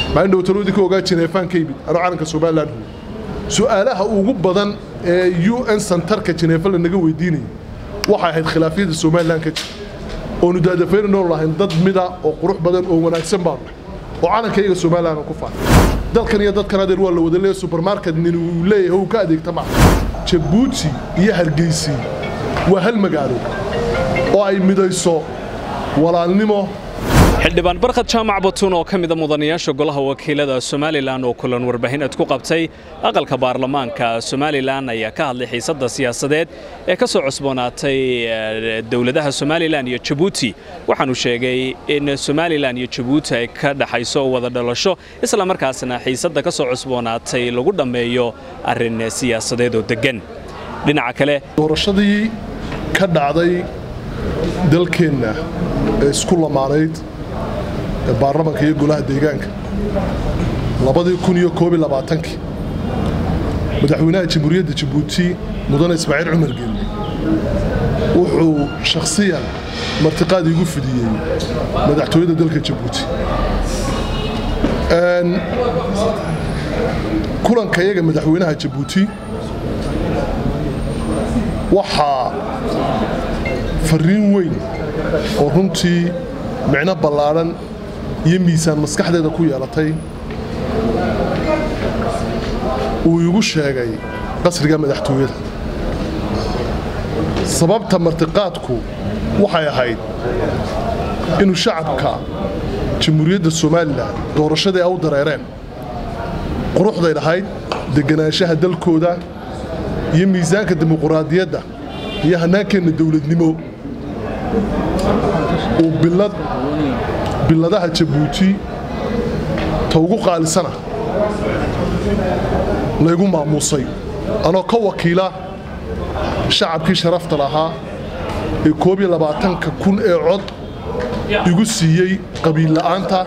maalin dhowtaloodii ka ogaa jineefaan ka yimid anuu calanka somalilan huyo su'aalaha ugu badan ee u n santarka jineefa lanaga weydiinayay waxay ahayd khilaafyada somalilan ka jira oonu daadafaynaynoo lahayn dad mida oo qurux badan oo wanaagsan baanu nahay oo calanka iyaga somalilan ku faafay dalkan iyo dadkan adeer waa la wada leeya subermarket nin uu leeyahay uu ka adeegta maaha jabuuti iyo hargeysi waa hal magaalo oo ay midayso walaalnimo xildhibaan barkhad jaamac batuun oo ka mida mudanayaasha golaha wakiilada somalilan oo kulan warbaahineed ku qabtay aqalka baarlamaanka somalilan ayaa ka hadlay xiisadda siyaasadeed ee ka soo cusboonaatay dowladaha somalilan iyo jabuuti waxaanu sheegay in somalilan iyo jabuuti ay ka dhaxayso wada dhalasho isla markaasna xiisadda ka soo cusboonaatay lagu dhammeeyo arrin siyaasadeed oo deggan dhinaca kale doorashadii ka dhacday dalkeenna ee isku lamaanayd ee baarlamanka iyo golaha deegaanka labadii kun iyo koob iyo labaatankii madaxweynaha jamhuuriyadda jabuuti mudane ismaaciil cumar geelle wuxuu shakhsiyan martiqaad iigu fidiyey madaxtooyada dalka jabuuti kulanka iyaga madaxweynaha jabuuti waxaa farriin weyn oo runtii micno ballaadhan iyo miisaan maskaxdeeda ku yeelatay uu igu sheegay qasriga madaxtooyada sababta martiqaadku waxay ahayd inuu shacabka jamhuuriyadda somalilan doorashadii ay u dareereen quruxday dhahayd deganaanshaha dalkooda iyo miisaanka dimuquraadiyadda iyo hannaankeenna dowladnimo uu bilad biladaha jabuuti ta ugu qaalisana laygu maamuusay anoo ka wakiila shacabkii sharafta lahaa ee koob iyo labaatanka kun ee cod igu siiyey qabiilla'aanta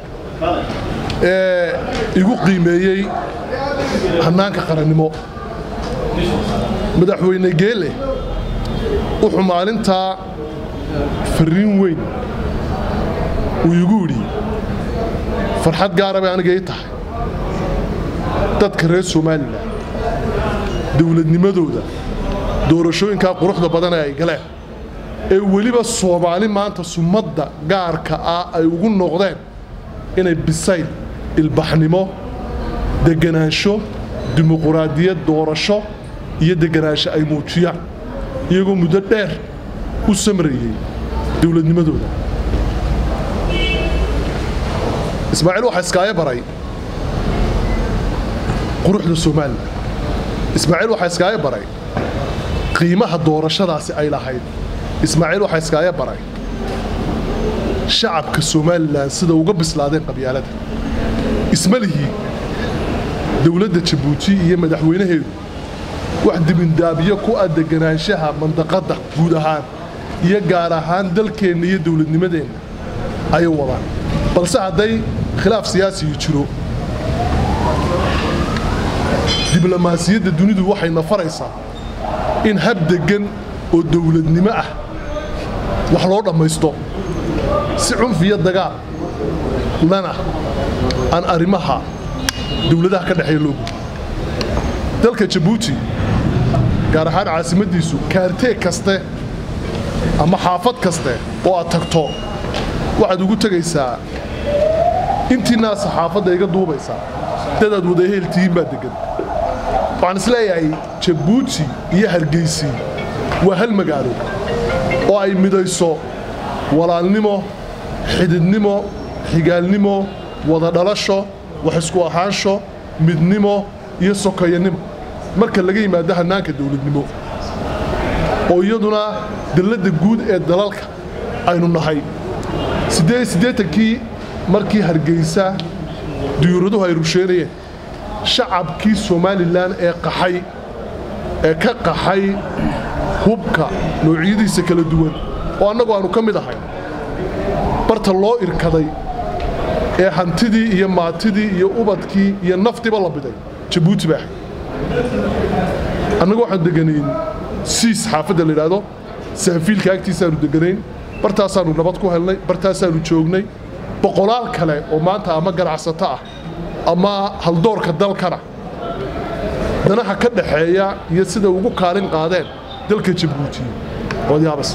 ee igu qiimeeyey hannaanka qarannimo madaxweyne geele wuxuu maalintaa farriin weyn uu igu idhi farxad gaara bay aniga ii tahay dadka reer somalilan dowladnimadooda doorashooyinkaa quruxda badan ee ay galeen ee weliba soomaali maanta sumadda gaarka ah ay ugu noqdeen inay bisayl ilbaxnimo deganaansho dimuquraadiyad doorasho iyo deganaansho ay muujiyaan iyagoo muddo dheer u samrayey dowladnimadooda ismaaciil waxaa iskaaga baray quruxda somalilan ismaaciil waxaa iskaaga baray qiimaha doorashadaasi ay lahayd ismaaciil waxaa iskaaga baray shacabka somalilan sida uga bislaadeen qabyaalada ismalihii dowladda jabuuti iyo madaxweynaheedu wax dibindaabyo ku ah deganaanshaha mandaqadda guud ahaan iyo gaar ahaan dalkeenna iyo dowladnimadeenna ayay wadaan balse hadday khilaaf siyaasiyu jiro diblomaasiyadda dunidu waxay nafaraysaa in hab deggan oo dowladnimo ah wax loo dhammaysto si cunf iyo dagaal lana aan arrimaha dowladaha ka dhexeeya loo gudo dalka jabuuti gaar ahaan caasimaddiisu kaartee kaste ama xaafad kaste oo aad tagto waxaad ugu tegaysaa intiinaa saxaafadda iga duubaysaa dadaad wadaheel tihiin baa deggan waxaan isleeyahay jabuuti iyo hargeysi waa hal magaalo oo ay midayso walaalnimo xididnimo xigaalnimo wada dhalasho wax isku ahaansho midnimo iyo sokoyanimo marka laga yimaado hannaanka dowladnimo oo iyaduna dalladda guud ee dalalka aynu nahay siddeetankii markii hargeysa diyuuraduhu ay rusheynayeen shacabkii somalilan ee qaxay ee ka qaxay hubka noocyadiisa kala duwan oo annagu aanu ka mid ahay barta loo irkaday ee hantidii iyo maatidii iyo ubadkii iyo naftiba la biday jabuuti baa ahay annagu waxaanu deganayn siis xaafadda la yidhaahdo sahafiilka agtiisaanu deganayn bartaasaanu nabad ku helnay bartaasaanu joognay boqolaal kale oo maanta ama ganacsato ah ama haldoorka dalkana danaha ka dhaxeeya iyo sida ugu kaalin qaadeen dalka jabuuti waad yaabas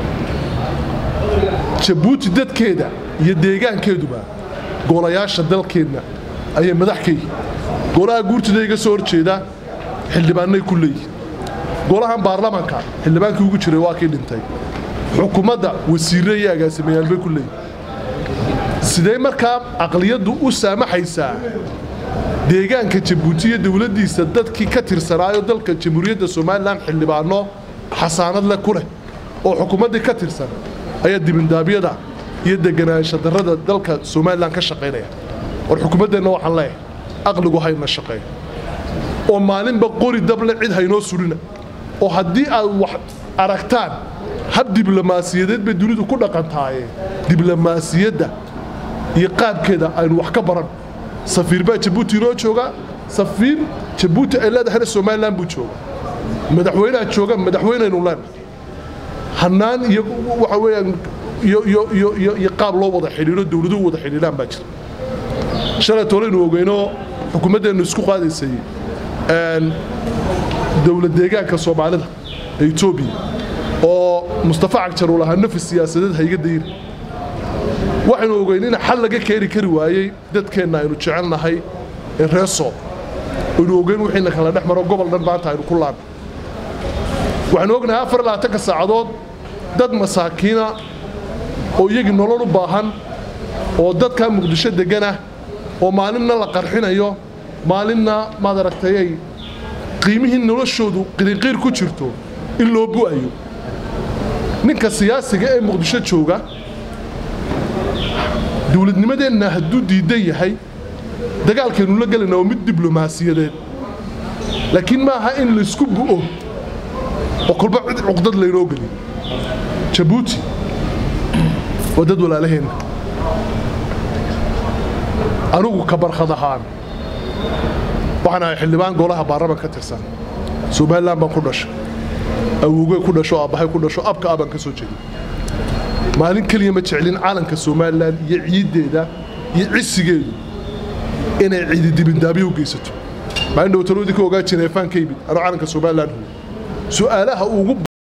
jabuuti dadkeeda iyo deegaankeeduba golayaasha dalkeenna ayay madax ka yihiin golaha guurtida iga soo horjeeda xildhibaanay ku leeyihin golahan baarlamanka xildhibaankii ugu jiray waa kii dhintay xukuumadda wasiirre iyo agaasimayaal bay ku leeyihin sidee markaa aqliyaddu u saamaxaysaa deegaanka jabuuti iyo dowladdiisa dadkii ka tirsanaayo dalka jamhuuriyadda somalilan xildhibaano xasaanad leh ku leh oo xukuumaddii ka tirsan ayaa dibindaabyada iyo deganaansha darrada dalka somalilan ka shaqaynaya war xukuumaddeenna waxaan leeyahay aqligu hayna shaqeeyo oo maalinba qori dable cid haynoo surina oo haddii aad wax aragtaan hab diblomaasiyadeed bay dunidu ku dhaqantaaye diblomaasiyadda iyo qaabkeeda aynu wax ka baran safiir baa jabuuti inoo jooga safiir jabuuti ay leedahayna somalilan buu jooga madaxweyneha jooga madaxweyneynu leenahay hannaan iyo waxa weeyaan iyo iyo iyo iyo iyo qaab loo wada xidhiidho dowladuhu wada xidhiidhaan baa jira shalay tooleynu ogeyno xukuumaddeennu isku qaadaysay dowlad deegaanka soomaalida ee etoobiya oo mustafa cagjar uu lahaa nafi siyaasadeed hayga dayri waxaynu ogeyn in xal laga keeni kari waayey dadkeenna aynu jecelnahay ee reeso aynu ogeyn wixiina kala dhex maro gobol dhan maanta aynu ku laabno waxaynu ognahay afar labaatanka saacadood dad masaakiina oo iyagii nolol u baahan oo dadkaa muqdisho degganah oo maalinna la qarxinayo maalinna maad aragtayay qiimihii noloshoodu qiriqiir ku jirto in loo bu'ayo ninka siyaasiga ee muqdisho jooga dowladnimadeenna hadduu diidan yahay dagaalkaynu la gelayna waa mid diblomaasiyadeed laakiin maaha in laysku bu'o oo kolba cid cuqdad laynoo geliyo jabuuti waa dad walaalaheenna anugu ka barkhad ahaan waxaan ahay xildhibaan golaha baarlaman ka tirsan somalilan baan ku dhashay awowgey ku dhasho aabbahay ku dhasho abka abaan ka soo jeeday maalin keliya ma jeclin calanka somalilan iyo ciiddeeda iyo cisigeedu inay ciidi dibindaabyo u geysato maalin dhowtaloodii ka ogaa jineefaan ka yimid anoo calanka somalilan huwa su'aalaha ugu